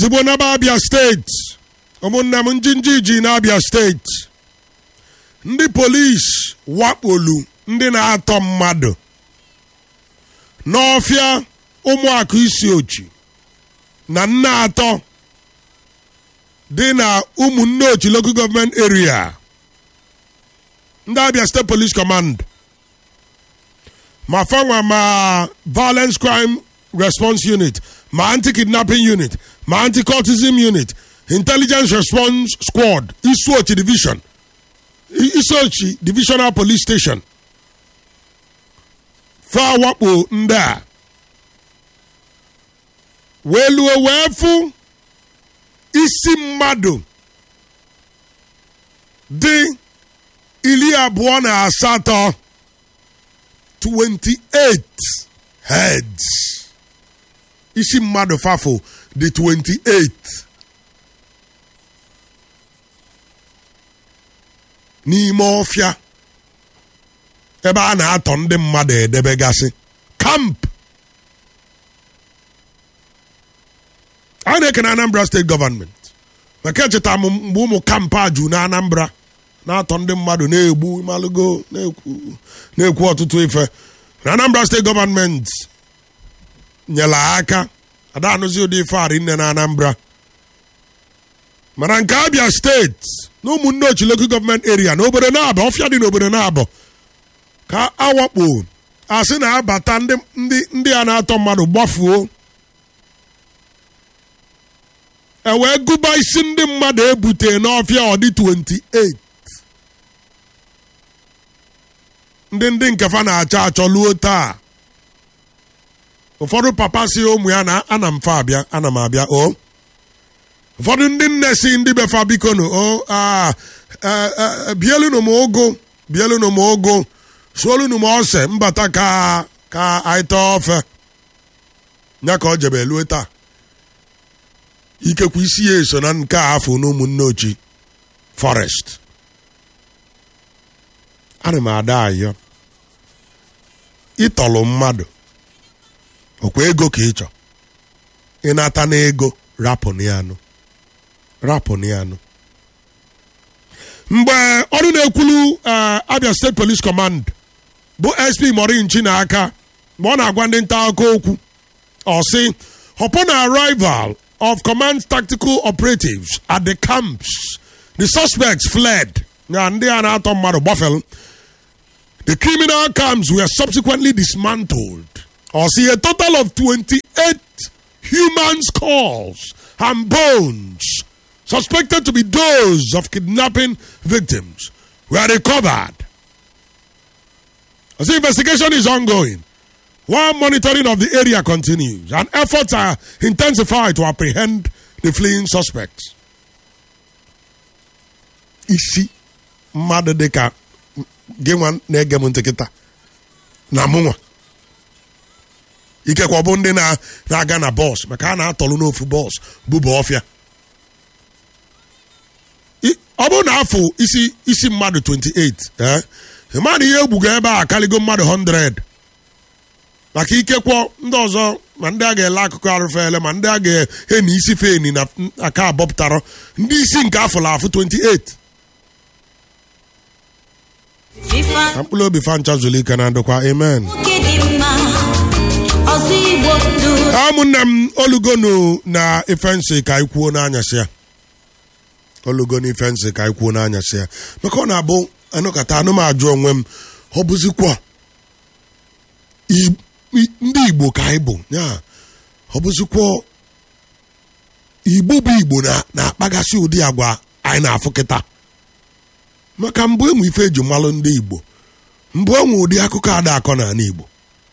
tigbo naba abịa steeti ụmụnne m njinji ji na-abịa steeti ndị polisi wakpolu ndị na-atọ mmadụ n'ọfịa ụmụakụ isi ochi na nne atọ dị na ụmụnne ochi local government area ndị abịa state police command ma fanwa ma violence crime response unit ma anti-kidnapping unit ma anti-cultism unit intelligence response squad isuochi division isuochi divisional police station fa wakpo ndị a wee luo wee fụ isi mmadụ dị iri abụọ na asatọ 28 heads isi mmadụ fafo dị 28 n'ime ọfịa ebe a na-atọ ndị mmadụ edebegasị kamp a na-ekene anambra steeti gọọmenti maka echeta m mgbe ụmụ kampụ a ju na anambra na-atọ ndị mmadụ na-egbu malụgo na-ekwu ọtụtụ ife na anambra steeti gọọmenti nyere aka ada anụzi ụdị ife arị nne na anambra mana nke abịa steeti na ụmụnne ochi local gọọmenti eria na obodo na-abọ ọfịa dị n'obodo na-abọ ka awakpo asị na-abata ndị a na-atọ mmadụ gbafuo e wee gụba isi ndị mmadụ ebute n'ọfịa ọdị 28 ndị ndị nkefa na-achọ achọ luo taa ụfọdụ papa si ụmụ ya na ana m fa abịa ana m abịa o ụfọdụ ndị nne si ndị befa biko nụ o bielunu m ụgụ bielunu m ụgụ suolunu m ose mbata ka ka anyị taa ofe ya ka ọ jebe lue taa ikekwe isi ya eso na nke a afọ na ụmụnne ochi forest ana m ada ayọ ịtọlụ mmadụ ọkwa ego ka ị chọ ịnata na ego rapụnụ ya nụ rapụnụ ya nụ mgbe ọrụ na-ekwulu abia steeti police command bụ sp morinchi na aka mgbe ọ na-agwa ndị nta akụkọ okwu ọ sị upon arrival of command tactical operatives at the camps the suspects fled na ndị a na-atọ mmadụ gbafel the criminal camps were subsequently dismantled or see a total of 28 human skulls and bones suspected to be those of kidnapping victims were recovered. As the investigation is ongoing, while monitoring of the area continues, and efforts are intensified to apprehend the fleeing suspects. Isi mmadụ dịka gị nwa na-ege m ntị kịta na mụnwa ikekwe ọ bụ ndị na-aga na bọs maka a na-atọlụ n'ofu bọs bụba ọfịa ọ bụrụ na afọ isi isi mmadụ 28 mmadụ ihe egbugo ebe a akaligo mmadụ 100 maka ikekwe ndị ọzọ ma ndị a ga-ele akụkụ arụfele ma ndị a ga-he na isi feni na aka abọpụtara ndị isi nke afọ la afọ 28 ka mkpụrụ obi fancha zulike na ndụkwa amen ụmụnne m olugonu na ife nsị ka anyị kwuo n'anyasị ya olugo n'ife nsị ka anyị kwuo n'anyasị ya maka ọ na-abụ anụkata anụmajụ onwe m ọ bụzikwa ndị igbo ka anyị bụ ya ọ bụzikwa igbo bụ igbo na-akpagasị ụdị agwa anyị na-afụ kịta maka mbụ enwe ife eji malụ ndị igbo mbụ enwe ụdị akụkọ ada akọ n'ala igbo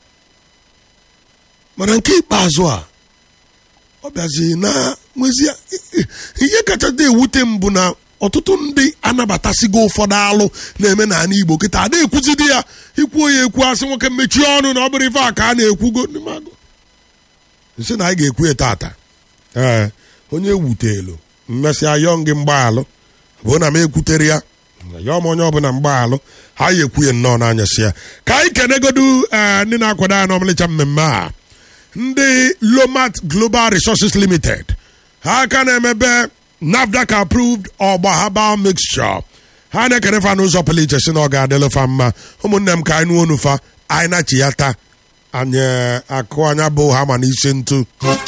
mana nke ikpeazụ a ọ bịazi na nwezie ihe kacha dị ewute m bụ na ọtụtụ ndị anabatasigo ụfọdụ alụ na-eme n'ala igbo kịta ada ekwuzidi ya ikwuo ya ekwu asị nwoke mechie ọnụ na ọ bụrụ ife a ka a na-ekwugo nsị na anyị ga-ekwu ya tata ee onye ewutelu mmesịa yọọ gị mgbaalụ bụ na m ekwutere ya yọọ m onye ọbụla mgbaalụ ha ya ekwu ya nnọọ n'anyasị ya ka anyị kenegodu ndị na-akwado ya n'ọmalịcha mmemme a ndị lomat global resources limited ha aka na-emebe nafdac approved ọgba herbal mixture ha na-ekere fa n'ụzọ pụrụ iche si na ọ ga-adịlụ fa mma ụmụnne m ka anyị nụọ onufa anyị na-chi ya taa anyị akụ anya bụ ha ma n'isi ntụ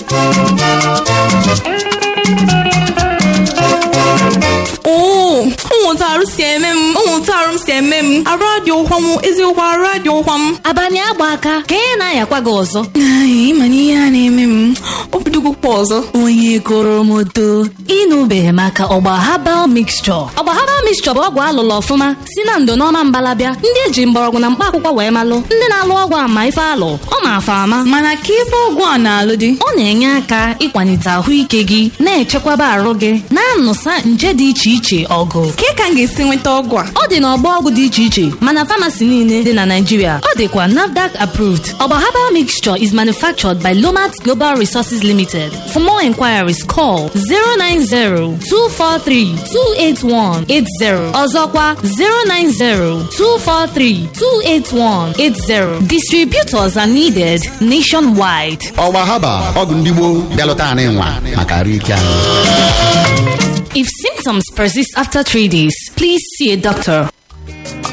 oo ụmụntarụ si eme m ụmụntarụ m si eme m arụ adị ụkwa m eziokwu arụ adị ụkwa m abalị agba aka ka ị na-ayakwa gị ọzọ Ai, ịma na ihe a na-eme m obidogokwa ọzọ onye goro m oto ịnụbeghị maka ọgba habal mixture ọgba habal mixture bụ ọgwụ alụlụ ọfụma si na ndo n'ọma mbalabịa ndị eji mgbọrọgwụ na mkpa akwụkwọ wee malụ ndị na-alụ ọgwụ ama ife alụ ọ ma afa ama mana ka ife ọgwụ a na-alụ dị ọ na-enye aka ịkwalite ahụike gị na-echekwaba arụ gị na-anụsa nje dị iche iche ọgụ ka ka m ga-esi nweta ọgwụ a ọ dị n'ọgbọ ọgwụ dị iche iche mana famasi niile dị na Naịjirịa ọ dịkwa NAFDAC approved ọgba herbal mixture is manufactured by Lomat Global Resources Limited for more inquiries call 090-243-28180 ọzọkwa 090-243-28180 distributors are needed nationwide ọgba haba ọgwụ ndị gboo bịalụta anyị nwa maka arụ ike anyị if symptoms persist after three days please see a doctor